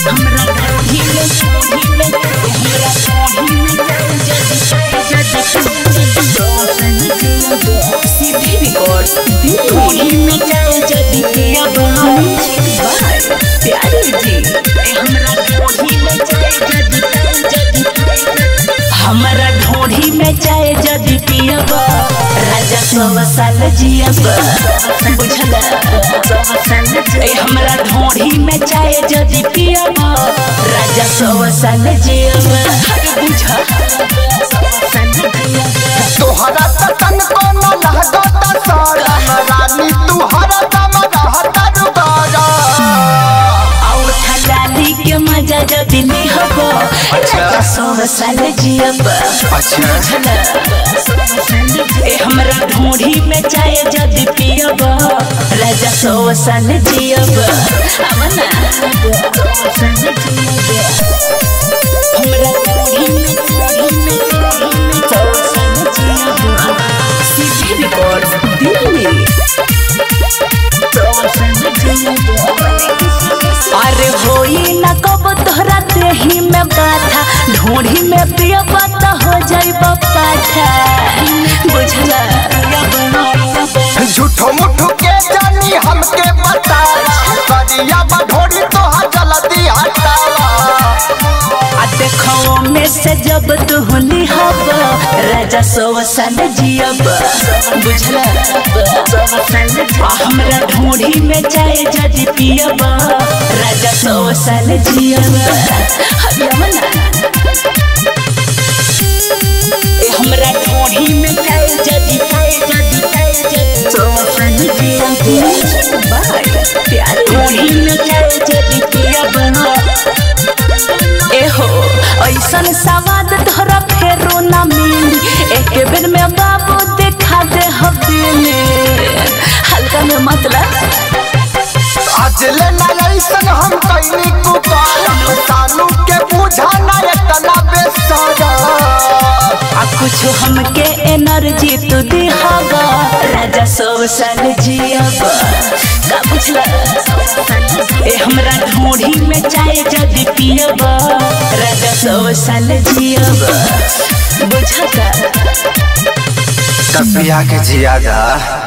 हमरा ढोढ़ी में ढोढ़ी में हमरा ढोढ़ी में जदी जदी सीधी रिकॉर्ड ढोढ़ी में जाए जदी पिया बाय प्यारे जी हमरा ढोढ़ी में जाए जदी जदी हमरा ढोढ़ी में जाए जदी पियब राजा सौ साल जियब बुझला ए हमरा ढोढ़ी में चाहे जदी पियब राजा सौ साल जियब अरे बुझा तोहरा त तन को न लगत सारम रानी तू हरदम रहत रुबारा और थलाली के मजा जदी लिहब राजा सौ साल जियब बुझला ए हमरा ढोढ़ी में चाहे जदी पियब राजा सौ साल जियब अब ना हमरा ढोढ़ी में ढोढ़ी में ढोढ़ी में सौ साल जियब सीधी रिकॉर्ड दिल्ली अरे होई न कब तोहरा देही में बाथा ढोढ़ी में पियब त हो जाइब पाठा बुझला झूठो मुठो के जानी हमके बता करिया बढोरी तोहा जल्दी हटावा आ देखो में से जब तू लिहब राजा सौ साल जियब बुझला आ हमरा ढोढ़ी में चाहे जदी पियब राजा सौ साल जियब हरियम ना ए हमरा ढोढ़ी में चाहे जदी चाहे जदी चाहे जदी सौ साल जियब बाय प्यार ढोढ़ी में चाहे जदी पियब एहो ऐसन सवाद तोहरा फेरो ना मिली एक बेर में बाबू देखा दे हवेली हल्का में मतलब आज ले ना ऐसन हम कैनी कुकार सानू के बुझा ना इतना बेसारा आ कुछ हमके एनर्जी तू दिहागा राजा सौ साल जियब का बुझला ए हमरा ढोढ़ी में चाय जदी पियब राजा सौ साल जियब बुझता तबिया के जियादा